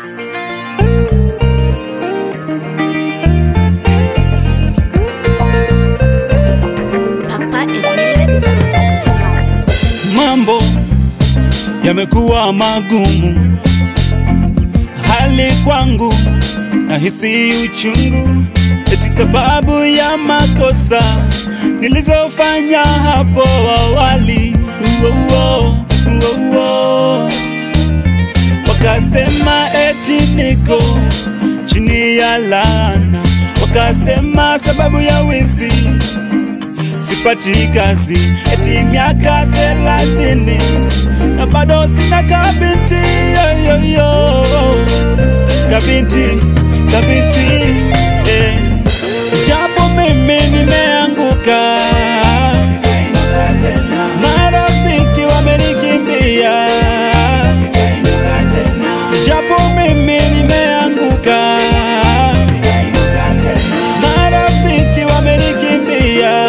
Papa Emile Production. Mambo yamekuwa magumu, hali kwangu nahisi uchungu, eti sababu ya makosa nilizofanya hapo awali. Uo, uo, uo. Wakasema eti niko chini ya laana, wakasema sababu ya wizi sipati kazi eti miaka thelathini na bado sina kabinti yoyoyo kabinti kabinti eh. japo mimi nimeanguka marafiki wamenikimbia japo mimi nimeanguka marafiki wamenikimbia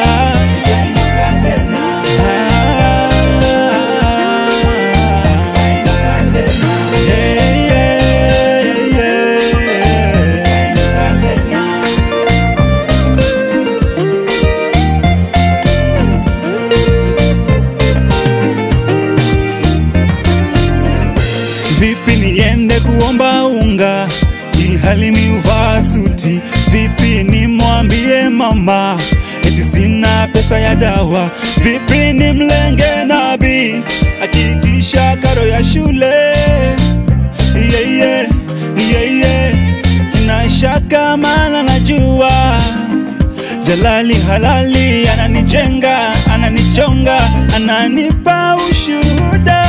Vipi niende kuomba unga ilhali miuvaa suti? Vipi nimwambie mama eti sina pesa ya dawa? Vipi nimlenge nabi akiitisha karo ya shule? yeah, yeah, yeah, yeah. Sina shaka maana najua Jalali halali ananijenga, ananichonga, ananipa ushuhuda.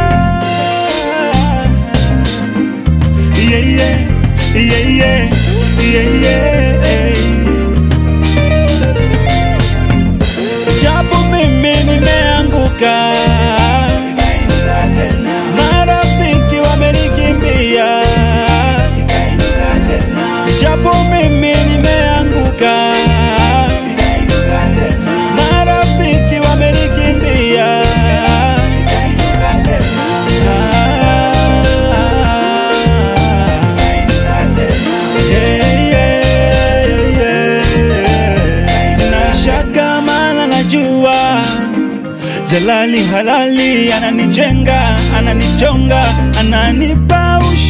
Yeah, yeah, yeah, yeah, yeah, yeah. Japo mimi nimeanguka, marafiki wamenikimbia. Japo mimi nimeanguka, marafiki wamenikimbia. Yeah, yeah, yeah. Nashaka maana najua Jalali halali ananijenga, ananichonga, ananipa ushu